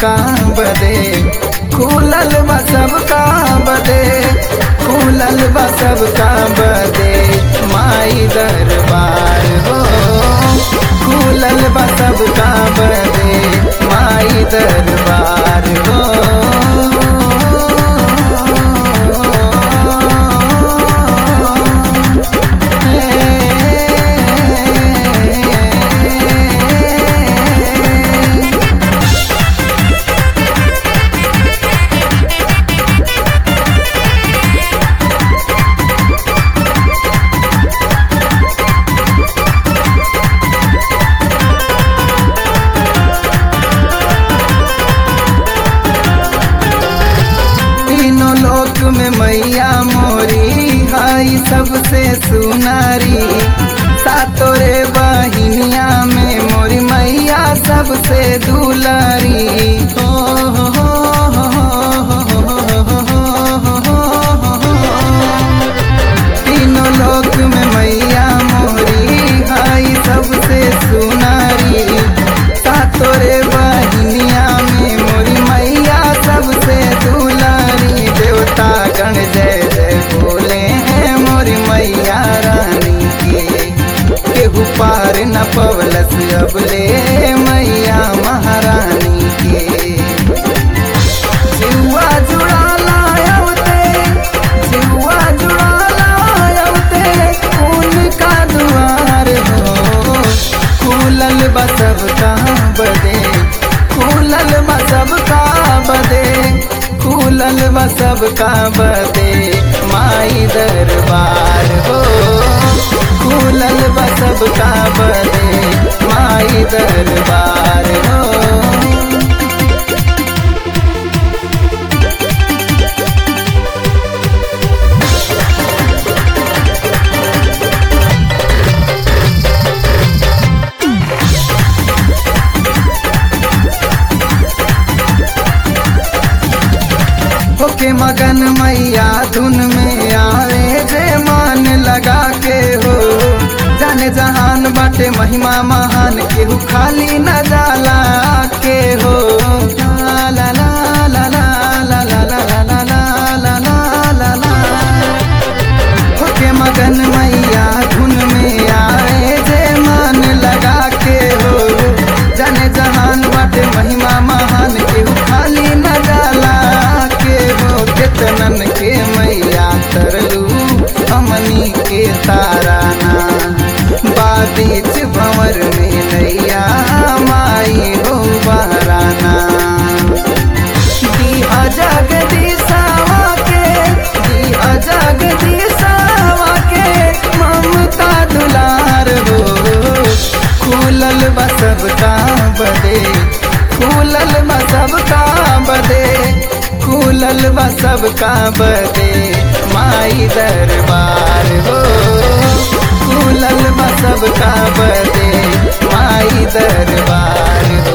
सबका बदे खुलल बा सबका बदे खुलल बा सबका बदे माई दरबार हो खुलल बा सबका बदे माई दरबार हो तीनों लोक में मैया मोरी हाई सबसे सुनारी सातोरे बहिनिया में मोरी मैया सबसे दुलारी हो हो हो हो हो हो हो हो तीनों लोक में मैया मोरी हाई सबसे सुनारी सातोरे बहिनिया में मोरी मैया सबसे दुलारी देवता गण जय जय बोले हैं मोरी मैया रानी के केहू पार न पवलस अब ले मैया महारानी के जिहुआ जुड़ा लायवते जिहुआ जुड़ा लायवते उनका दुआर हो खुलल बा सबका बदे खुलल बा सबका बदे खुलल बा सबका बदे माई दरबार हो खुलल बा सबका बदे माई दरबार हो होके मगन मैया धुन में आवे जे मान लगा के हो जाने जहान बाटे महिमा महान केहू खाली न जाला के हो ला ला ला ला ला ला ला ला ला ला ला ला ला ला होके मगन मैया धुन में आए जे मान लगा के हो जाने जहान बाटे महिमा महान केहू खाली न जाला के हो केतनन के मैया तरलू हमनी के ताराना बाबीच भंवर में नैया माई हो बहराना दिया जगदीशावा के दिया जगदीशावा के ममता दुलार हो खुलल बा सबका बदे खुलल बा सबका बदे खुलल बा सबका बदे माई दरबार हो खुलल बा सबका बदे माई दरबार हो